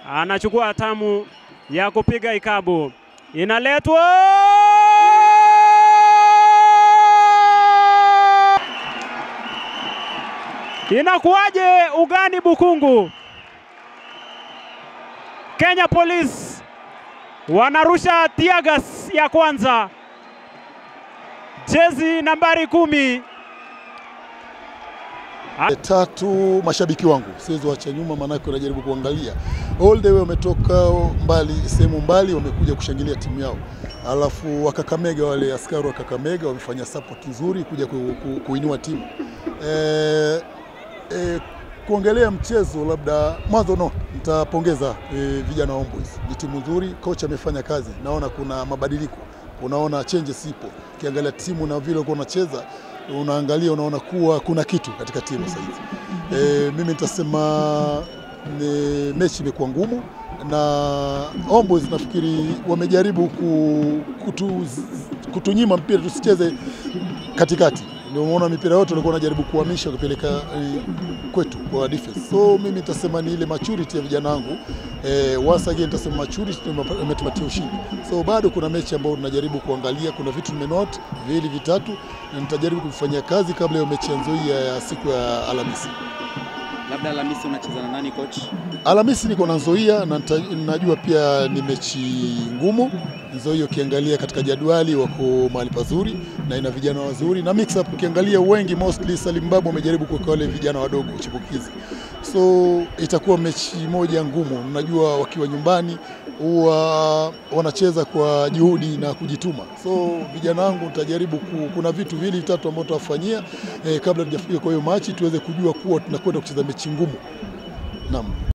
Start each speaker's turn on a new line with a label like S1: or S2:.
S1: anachukua hatamu ya kupiga ikabu, inaletwa inakuwaje ugani Bukungu? Kenya Police wanarusha tiagas ya kwanza, jezi nambari kumi
S2: Tatu, mashabiki wangu siwezi wacha nyuma, maanake wanajaribu kuangalia all the way, wametoka mbali, sehemu mbali, wamekuja kushangilia timu yao. Alafu Wakakamega, wale askari wa Kakamega wamefanya support nzuri kuja ku, ku, kuinua timu e, e, kuongelea mchezo labda mwanzo no, nitapongeza e, vijana wa Homeboyz. Ni timu nzuri, kocha amefanya kazi, naona kuna mabadiliko, unaona changes ipo. Ukiangalia timu na vile ulikuwa unacheza unaangalia unaona kuwa kuna kitu katika timu sasa hivi. E, mimi nitasema ni mechi imekuwa ngumu na Homeboyz nafikiri wamejaribu ku, kutu, kutunyima mpira tusicheze katikati ndio umeona mipira yote walikuwa wanajaribu kuhamisha kupeleka eh, kwetu kwa defense. So mimi nitasema ni ile maturity ya vijana wangu eh, once again nitasema maturity ndio imetupatia ushindi. So bado kuna mechi ambayo tunajaribu kuangalia, kuna vitu nimenote viwili vitatu, na nitajaribu kufanyia kazi kabla ya mechi ya Nzoia ya siku ya Alhamisi.
S3: Labda Alhamisi unacheza na nani coach?
S2: Alhamisi niko na Nzoia na nita- najua pia ni mechi ngumu. Nzoia ukiangalia katika jadwali wako mahali pazuri na ina vijana wazuri na mix up, ukiangalia wengi mostly Salim Babu amejaribu kuweka wale vijana wadogo chipukizi, so itakuwa mechi moja ngumu. Najua wakiwa nyumbani huwa wanacheza kwa juhudi na kujituma, so vijana wangu nitajaribu ku, kuna vitu viwili vitatu ambavyo tutawafanyia eh, kabla tujafika kwa hiyo machi tuweze kujua kuwa tunakwenda kucheza mechi ngumu. Naam.